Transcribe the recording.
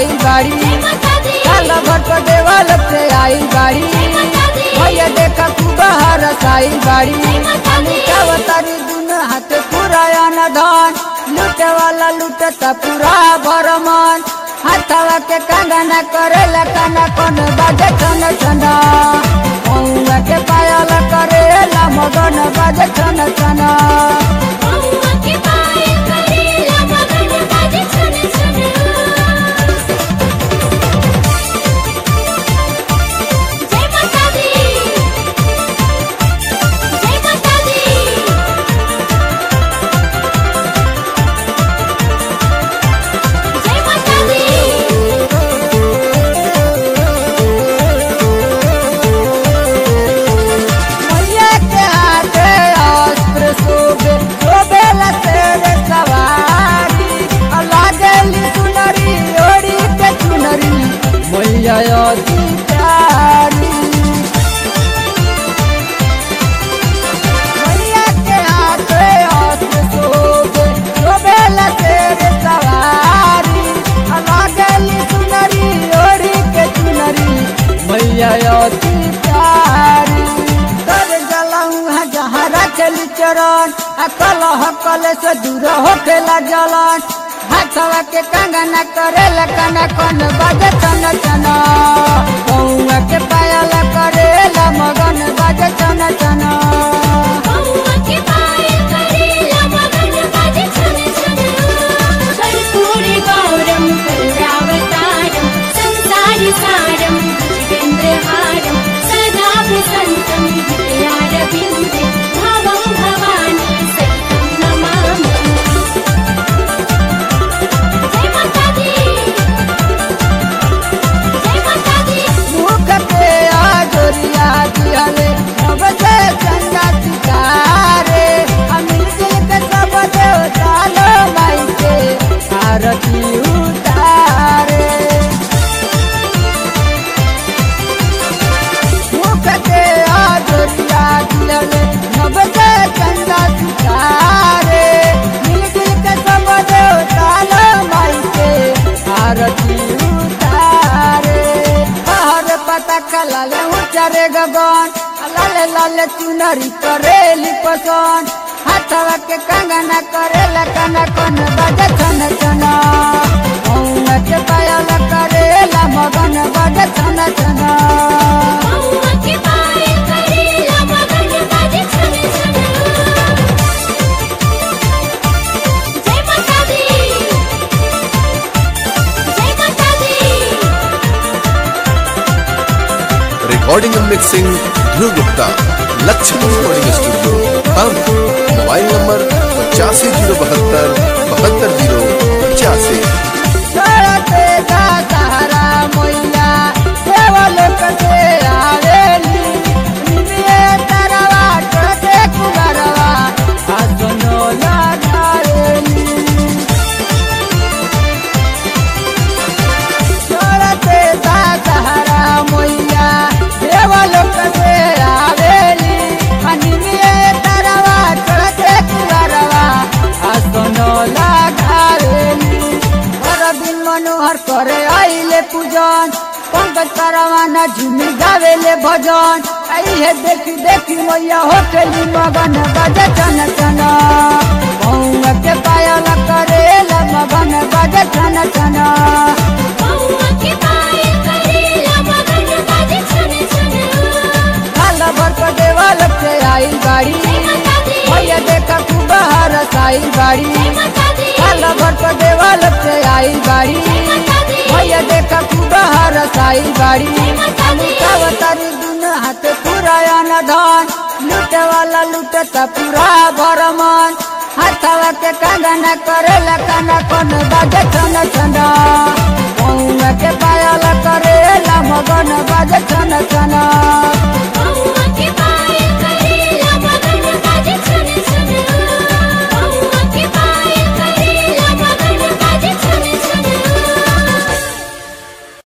आई बाड़ी काला भर पर देवल से आई बाड़ी भैया देखा खूब हरस आई बाड़ी अवतारी दुन हाथ पूरा न धन लूटे वाला लूटता पूरा भरमन हाथवा के कंगना करेला कना कन बाजे छन छन मौआ के पायल करेला मगन बाजे छन छन मैया के हाथे अस्त्र शोभे शोभेला शेर सवारी आ लागेली सुनरी ओड़ी के चुनरी मैया अति प्यारी मैया के हाथे अस्त्र शोभे शोभेला शेर सवारी आ लागेली सुनरी ओड़ी के चुनरी मैया अति प्यारी कर जलाऊं जहाँ रखली चरण आ कलह कले से दूर होखेला जलन हाथवा के कंगना करेला कना कन बाजे चन चन कौआ के पायल करेला मगन बाजे चन चन सारं भुजगेन्द्रहारं सदा प्रसन्नं विद्यारविन्दे भवं भवानी सहितं नमामि जय माता दी जय माता दी मुख पे आजोरिया दिहले अब से चंदा सितारे अमिल दिल के सब देवता लो माई के आरती उतारे मुख के आजोरिया दिहले अब से चंदा सितारे मिल दिल के सब देवता लो माई के आरती उतारे हर पता कलाले उचारे गगन लाले लाले चुनरी करेली पसंद हाथवा के कंगना करेला कना कन बाजे छन छन मौआ के पायल करेला मगन बाजे छन छन महुआ के पायल करेला मगन बाजे छन छन जय माता दी जय माता दी recording and mixing Dhruv Gupta Lakshmi recording studio हम मोबाइल नंबर पचासी जीरो बहत्तर बहत्तर जीरो पचासी चढ़ते जा सहारा मैया देवलोक से आवेली निमिये तरवा टोटे कुबरवा आसनो लगावेली चढ़ते जा सहारा मैया देवलोक से आवेली निमिये तरवा टोटे कुबरवा आसनो लगावेली दिन मनोहर करे आइले पूजन पंकज परवाना झूमी गावेले भजन आइहे देखी देखी मैया होटली मगन बजे चन चन मौआ के पायल करेला मगन बजे चन चन महुआ के पायल करेला मगन बाजे छन छन काला भर पर देवल से आई बाड़ी जय माता दी भैया देखा खूब हरस आई बाड़ी जय माता दी काला भर पर देवल से आई बाड़ी जय माता दी भैया देखा खूब हरस आई बाड़ी जय माता दी अवतारी दुन हाथ पूरा न धन लूटे वाला लूटता पूरा भरमन हाथवा के कंगना करेला कना कन बाजे छन छन